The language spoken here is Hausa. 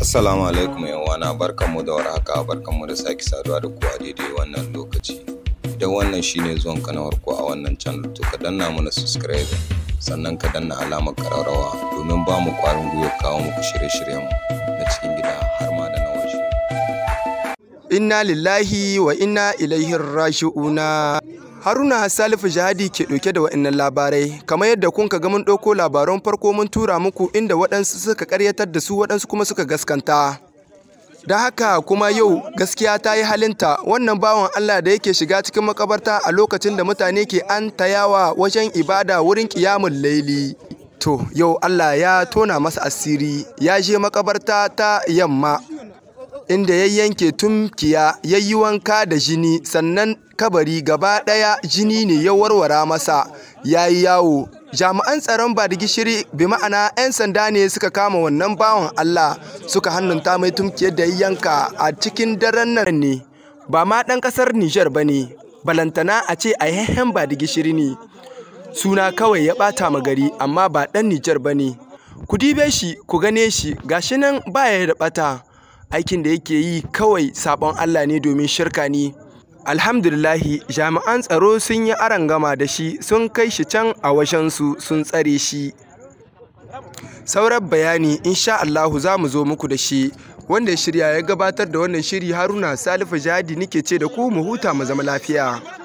Assalamu alaikum yawana barkanmu da warhaka barkanmu da sake saduwa da ku a daidai wannan lokaci. Idan wannan shine zuwan ka na farko a wannan channel to ka danna mana subscribe sannan ka danna alamar ƙararrawa domin ba mu ƙwarin gwiwa kawo muku shirye-shiryenmu na cikin gida har ma da na waje. Inna lillahi wa inna ilaihi raji'una. Haruna Salifu Jihadi ke ɗauke da waɗannan labarai, kamar yadda kun ga mun ɗauko labaran farko mun tura muku inda waɗansu suka ƙaryatar da su waɗansu kuma suka gaskanta. Da haka kuma yau gaskiya ta yi halinta wannan bawan Allah da yake shiga cikin makabarta a lokacin da mutane ke an tayawa wajen ibada wurin ƙiyamun laili. To yau Allah ya tona masa asiri ya je makabarta ta yamma inda ya yanke tumkiya ya yi wanka da jini sannan kabari gaba ɗaya jini ne ya warwara masa ya yi yawo jami'an tsaron ba da gishiri bi ma'ana 'yan sanda ne suka kama wannan bawan Allah suka hannunta mai tumkiyar da ya yanka a cikin daren nan ne ba ma ɗan ƙasar Nijar ba ne balantana a ce a yahen ba da gishiri ne suna kawai ya ɓata ma gari amma ba ɗan Nijar ba ne ku dibe shi ku gane shi gashi nan baya da ɓata aikin da yake yi kawai sabon Allah ne domin shirka ne. Alhamdulillahi jami'an tsaro sun yi arangama da shi sun kai shi can a washensu sun tsare shi. Sauran bayani insha Allahu za mu zo muku da shi wanda ya shirya ya gabatar da wannan shiri Haruna Salifu Jadi nike ce da ku mu huta mu zama lafiya.